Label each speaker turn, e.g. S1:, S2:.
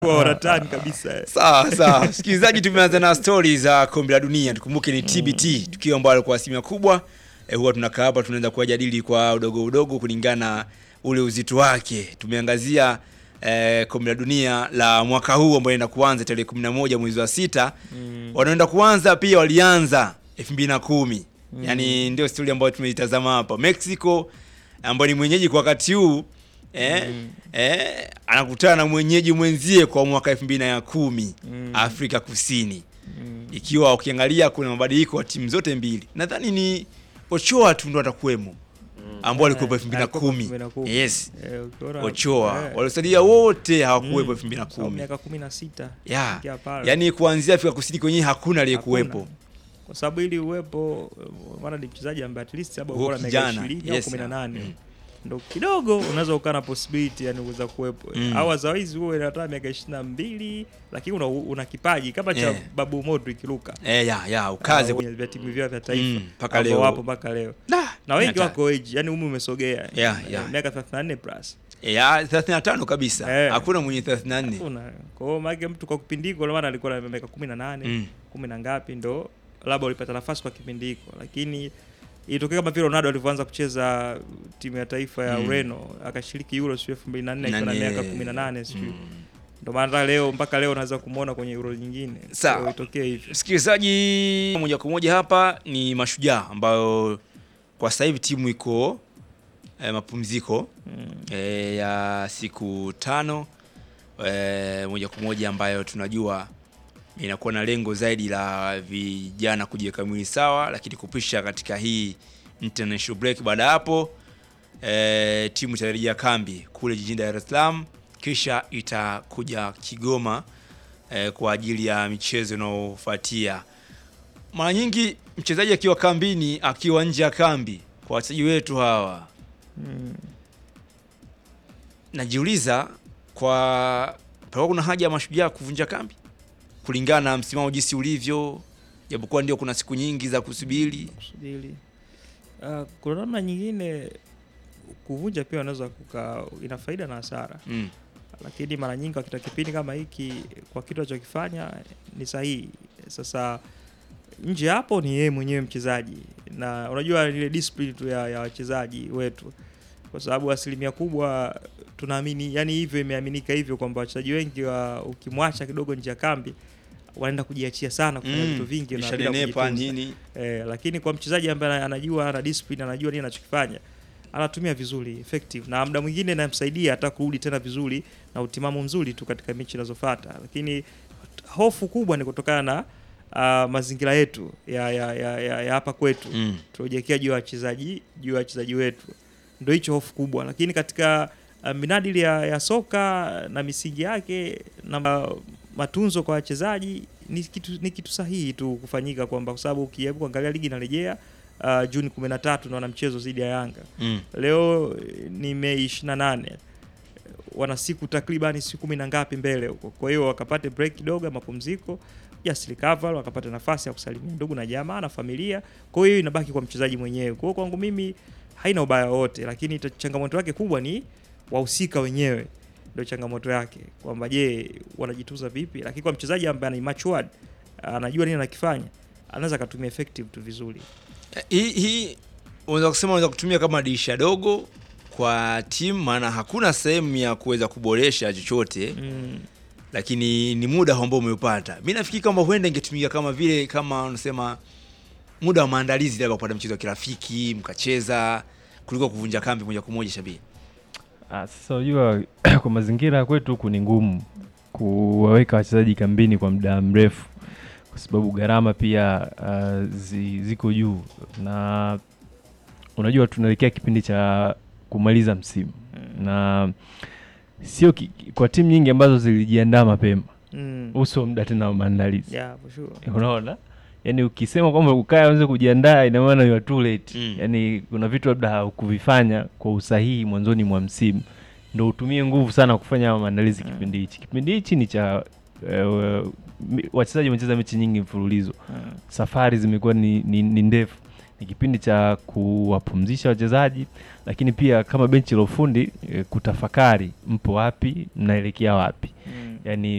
S1: wanatani kabisa
S2: Sawa sawa, msikilizaji, tumeanza na stori za kombe la dunia. Tukumbuke ni TBT, tukio ambalo kwa asilimia kubwa eh, huwa tunakaa hapa tunaanza kuyajadili kwa udogo udogo kulingana na ule uzito wake. Tumeangazia eh, kombe la dunia la mwaka huu ambao inaenda kuanza tarehe 11 mwezi wa sita. Wanaenda kuanza pia walianza 2010. Yaani ndio stori ambayo tumeitazama hapa. Mexico ambayo ni mwenyeji kwa wakati huu eh, eh, anakutana na mwenyeji mwenzie kwa mwaka 2010 Afrika Kusini ikiwa ukiangalia kuna mabadiliko ya timu zote mbili, nadhani ni Ochoa tu ndo atakuwemo ambao alikuwepo elfu mbili na
S1: alikuwa
S2: kumi
S1: 2010.
S2: yes
S1: Eh, ukiona-
S2: Ochoa
S1: eh,
S2: waliosalia wote hawakuwepo elfu mbili na
S1: sababu
S2: kumi
S1: miaka kumi na sita
S2: ya
S1: Ingia pale.
S2: yani kuanzia Afrika Kusini kwenyewe hakuna aliyekuwepo
S1: Hakuna. kwa sababu ili uwepo eh, maana ni mchezaji ambaye at least labda
S2: Huo
S1: bora miaka
S2: kijana,
S1: 20 au
S2: yes,
S1: 18
S2: mm.
S1: ndo kidogo unaweza ukaa na possibility yani uweza kuwepo
S2: Mm.
S1: au otherwise huwe hata miaka 22 lakini una, una kipaji kama cha
S2: Yeah.
S1: Babu Modric Luka
S2: eh, ya ya ukaze
S1: kwenye vya timu vyao vya taifa
S2: Mm, mpaka
S1: ambao
S2: leo.
S1: wapo mpaka leo
S2: Nah,
S1: na wengi
S2: hata-
S1: wako age yani umri umesogea
S2: Yeah,
S1: Eh,
S2: yeah.
S1: miaka 34 plus
S2: ya 35 kabisa
S1: Eh.
S2: hakuna mwenye 34
S1: Hakuna. Kwa hiyo maana mtu kwa kipindi hiko maana alikuwa na miaka 18,
S2: Mm.
S1: kumi na ngapi ndo labda ulipata nafasi kwa kipindi hiko, lakini ilitokea kama vile Ronaldo alivyoanza kucheza timu ya taifa ya
S2: Mm.
S1: Ureno akashiriki Euro sio 2004 akiwa na
S2: Nane.
S1: miaka 18 sio.
S2: Mm.
S1: Ndio maana hata leo mpaka leo unaweza kumuona kwenye Euro nyingine.
S2: Sawa.
S1: Kwa hiyo itokee hivyo.
S2: Msikilizaji, moja kwa moja hapa ni Mashujaa ambayo kwa sasa hivi timu iko eh, mapumziko
S1: Mm.
S2: eh, ya siku tano eh, moja kwa moja ambayo tunajua inakuwa na lengo zaidi la vijana kujiweka mwili sawa, lakini kupisha katika hii international break. Baada ya hapo eh, timu itarejea kambi kule jijini Dar es Salaam, kisha itakuja Kigoma eh, kwa ajili ya michezo inayofuatia. Mara nyingi mchezaji akiwa kambini, akiwa nje ya kambi, kwa wachezaji wetu hawa
S1: Mm.
S2: najiuliza kwa palikuwa kuna haja ya mashujaa kuvunja kambi kulingana na msimamo jinsi ulivyo, japokuwa ndio kuna siku nyingi za kusubiri.
S1: Kusubiri. Uh, kuna namna nyingine kuvunja pia unaweza kuka ina faida na hasara.
S2: Mm.
S1: lakini mara nyingi wakita kipindi kama hiki kwa kitu alichokifanya ni sahihi. Sasa nje hapo ni yeye mwenyewe mchezaji, na unajua ile discipline tu ya, ya wachezaji wetu, kwa sababu asilimia kubwa tunaamini, yani hivyo imeaminika hivyo kwamba wachezaji wengi wa ukimwacha kidogo nje ya kambi wanaenda kujiachia sana kufanya
S2: Mm.
S1: vitu vingi na bila
S2: Ishanenepa
S1: kujitunza.
S2: nini?
S1: Eh, lakini kwa mchezaji ambaye anajua ana discipline anajua nini anachokifanya anatumia vizuri effective, na muda mwingine inamsaidia hata kurudi tena vizuri na utimamu mzuri tu katika mechi inazofuata. Lakini hofu kubwa ni kutokana na uh, mazingira yetu ya, ya, ya, ya, ya hapa kwetu
S2: Mm.
S1: tunajiwekea juu ya wachezaji juu ya wachezaji wetu, ndio hicho hofu kubwa. Lakini katika uh, minadili ya, ya soka na misingi yake na ma- matunzo kwa wachezaji ni kitu, ni kitu sahihi tu kufanyika, kwamba kwa sababu ukijaribu kuangalia ligi inarejea uh, Juni 13 na wana mchezo dhidi ya Yanga
S2: Mm.
S1: leo eh, ni Mei 28 wana siku takribani siku kumi na ngapi mbele huko. Kwa hiyo wakapate break kidogo ya mapumziko, just recover, wakapata nafasi ya kusalimia ndugu na jamaa na familia. Kwa hiyo inabaki kwa mchezaji mwenyewe. Kwa hiyo kwangu mimi haina ubaya wote, lakini ita- changamoto yake kubwa ni wahusika wenyewe, ndio changamoto yake kwamba je, wanajitunza vipi? Lakini kwa mchezaji ambaye ana matured, anajua nini anakifanya, anaweza akatumia effective tu vizuri.
S2: Hii hii unaweza kusema unaweza kutumia kama dirisha dogo kwa timu, maana hakuna sehemu ya kuweza kuboresha chochote
S1: Mm.
S2: lakini ni muda ambao umeupata. Mi nafikiri kwamba huenda ingetumika kama vile kama unasema muda wa maandalizi, labda kupata mchezo wa kirafiki mkacheza, kuliko kuvunja kambi moja kwa moja. Shabiri,
S3: Ah, Sasa unajua kwa mazingira ya kwetu huku ni ngumu kuwaweka wachezaji kambini kwa muda mrefu, kwa sababu gharama pia ah, zi, ziko juu, na unajua tunaelekea kipindi cha kumaliza msimu na sio ki, kwa timu nyingi ambazo zilijiandaa mapema,
S1: Mm.
S3: uso muda tena wa maandalizi
S1: Yeah, for sure.
S3: unaona yaani ukisema kwamba ukae anze kujiandaa ina maana you are too late
S2: Mm.
S3: yaani kuna vitu labda haukuvifanya kwa usahihi mwanzoni mwa msimu ndo utumie nguvu sana kufanya hayo maandalizi
S1: Mm.
S3: kipindi hichi kipindi hichi ni cha eh, mi- wachezaji wamecheza mechi nyingi mfululizo
S1: Mm.
S3: safari zimekuwa ni, ni, ni ndefu ni kipindi cha kuwapumzisha wachezaji lakini pia kama benchi la ufundi eh, kutafakari mpo wapi mnaelekea wapi
S1: Mm.
S3: yani